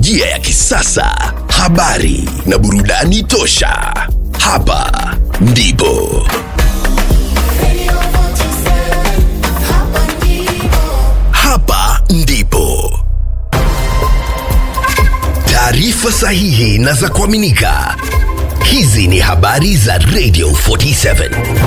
teknolojia ya kisasa, habari na burudani tosha. Hapa ndipo hapa ndipo taarifa sahihi na za kuaminika. Hizi ni habari za Radio 47.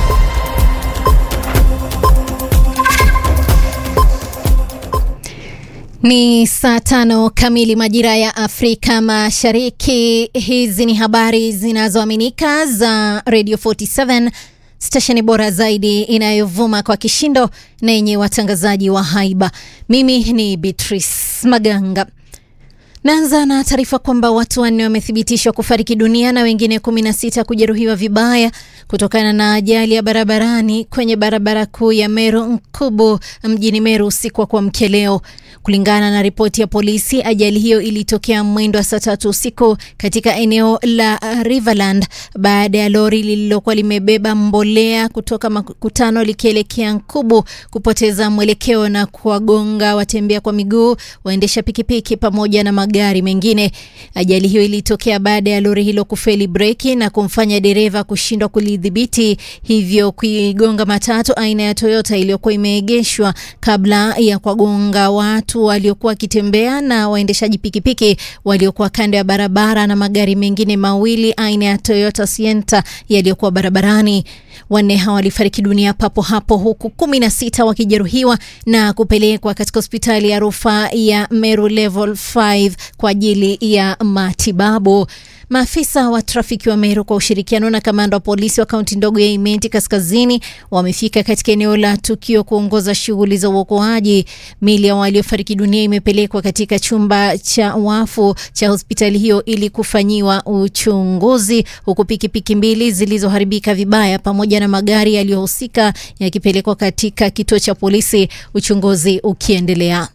Ni saa tano kamili majira ya Afrika Mashariki. Hizi ni habari zinazoaminika za Radio 47, stesheni bora zaidi inayovuma kwa kishindo na yenye watangazaji wa haiba. Mimi ni Beatrice Maganga. Naanza na taarifa kwamba watu wanne wamethibitishwa kufariki dunia na wengine 16 kujeruhiwa vibaya kutokana na ajali ya barabarani kwenye barabara kuu ya Meru Nkubu mjini Meru usiku wa kuamkia leo. Kulingana na ripoti ya polisi, ajali hiyo ilitokea mwendo wa saa tatu usiku katika eneo la Riverland baada ya lori lililokuwa limebeba mbolea kutoka makutano likielekea Nkubu kupoteza mwelekeo na kuwagonga watembea kwa miguu, waendesha pikipiki pamoja na magari mengine. Ajali hiyo ilitokea baada ya lori hilo kufeli breki na kumfanya dereva kushindwa kulidhibiti, hivyo kuigonga matatu aina ya Toyota iliyokuwa imeegeshwa kabla ya kuwagonga watu waliokuwa wakitembea na waendeshaji pikipiki waliokuwa kando ya barabara na magari mengine mawili aina ya Toyota Sienta yaliyokuwa barabarani. Wanne hawa walifariki dunia papo hapo huku kumi na sita wakijeruhiwa na kupelekwa katika hospitali ya rufaa ya Meru Level 5 kwa ajili ya matibabu. Maafisa wa trafiki wa Meru kwa ushirikiano na kamanda wa polisi wa kaunti ndogo ya Imenti Kaskazini wamefika katika eneo la tukio kuongoza shughuli za uokoaji. Mili ya waliofariki dunia imepelekwa katika chumba cha wafu cha hospitali hiyo ili kufanyiwa uchunguzi, huku pikipiki mbili zilizoharibika vibaya pamoja na magari yaliyohusika yakipelekwa katika kituo cha polisi, uchunguzi ukiendelea.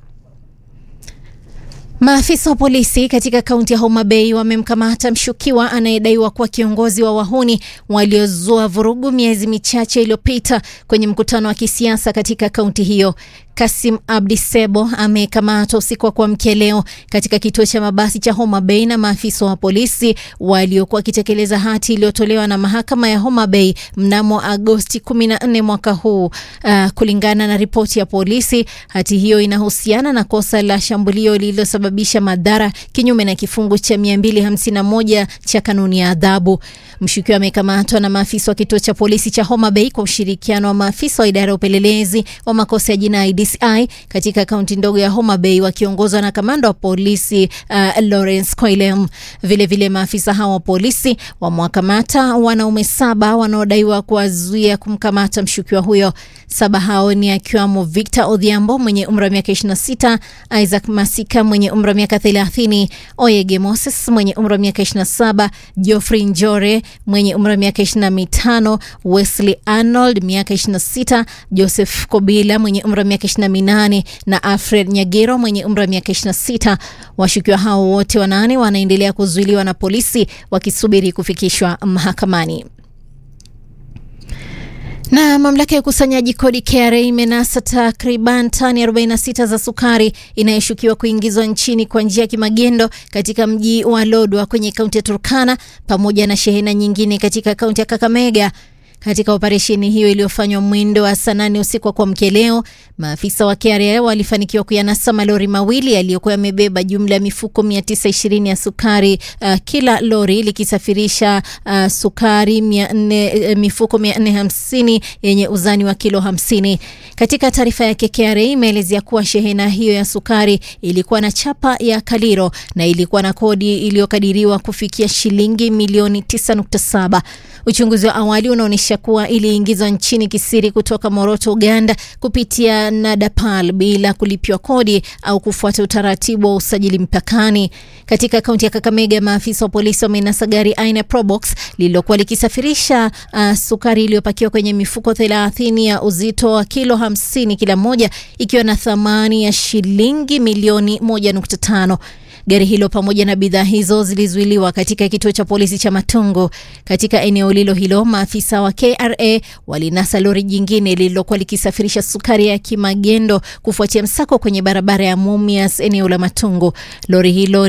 Maafisa wa polisi katika kaunti ya Homa Bay wamemkamata mshukiwa anayedaiwa kuwa kiongozi wa wahuni waliozua vurugu miezi michache iliyopita kwenye mkutano wa kisiasa katika kaunti hiyo. Kasim Abdi Sebo amekamatwa usiku wa kuamkia leo katika kituo cha mabasi cha Homa Bay na maafisa wa polisi waliokuwa wakitekeleza hati iliyotolewa na mahakama ya Homa Bay mnamo Agosti 14 mwaka huu. Uh, kulingana na ripoti ya polisi, hati hiyo inahusiana na kosa la shambulio lililosababisha madhara kinyume na kifungu cha 251 cha kanuni ya adhabu. Mshukiwa amekamatwa na maafisa wa kituo cha polisi cha Homa Bay kwa ushirikiano wa maafisa wa idara ya upelelezi wa makosa ya jinai DCI katika kaunti ndogo ya Homa Bay wakiongozwa na kamanda wa polisi uh, Lawrence Koilem. Vilevile maafisa hao wa polisi wamewakamata wanaume saba wanaodaiwa kuwazuia kumkamata mshukiwa huyo. Saba hao ni akiwamo Victor Odhiambo mwenye umri wa miaka 26, Isaac Masika mwenye umri wa miaka 30, Oyege Moses mwenye umri wa miaka 27, Geoffrey Njore mwenye umri wa miaka 25, Wesley Arnold miaka 26, Joseph Kobila mwenye umri wa miaka 28 na Alfred Nyagero mwenye umri wa miaka 26. Washukiwa hao wote wanane wanaendelea kuzuiliwa na polisi wakisubiri kufikishwa mahakamani. Na mamlaka ya ukusanyaji kodi KRA imenasa takriban tani 46 za sukari inayoshukiwa kuingizwa nchini kwa njia ya kimagendo katika mji wa Lodwar kwenye kaunti ya Turkana pamoja na shehena nyingine katika kaunti ya Kakamega. Katika operesheni hiyo iliyofanywa mwendo wa saa nane usiku wa kuamkia leo, maafisa wa KRA walifanikiwa kuyanasa malori mawili yaliyokuwa yamebeba jumla ya mifuko 920 ya sukari, uh, kila lori likisafirisha uh, sukari 400, uh, mifuko 450 yenye uzani wa kilo 50. Katika taarifa yake, KRA imeelezea kuwa shehena hiyo ya sukari ilikuwa na chapa ya Kaliro na ilikuwa na kodi iliyokadiriwa kufikia shilingi milioni 9.7. Uchunguzi wa awali unaonyesha kuwa iliingizwa nchini kisiri kutoka Moroto, Uganda kupitia Nadapal bila kulipiwa kodi au kufuata utaratibu wa usajili mpakani. Katika kaunti ya Kakamega, maafisa wa polisi wamenasa gari aina Probox lililokuwa likisafirisha uh, sukari iliyopakiwa kwenye mifuko 30 ya uzito wa kilo 50 kila moja ikiwa na thamani ya shilingi milioni 1.5. Gari hilo pamoja na bidhaa hizo zilizuiliwa katika kituo cha polisi cha Matungo. Katika eneo lilo hilo, maafisa wa KRA walinasa lori jingine lililokuwa likisafirisha sukari ya kimagendo kufuatia msako kwenye barabara ya Mumias eneo la Matungo. Lori hilo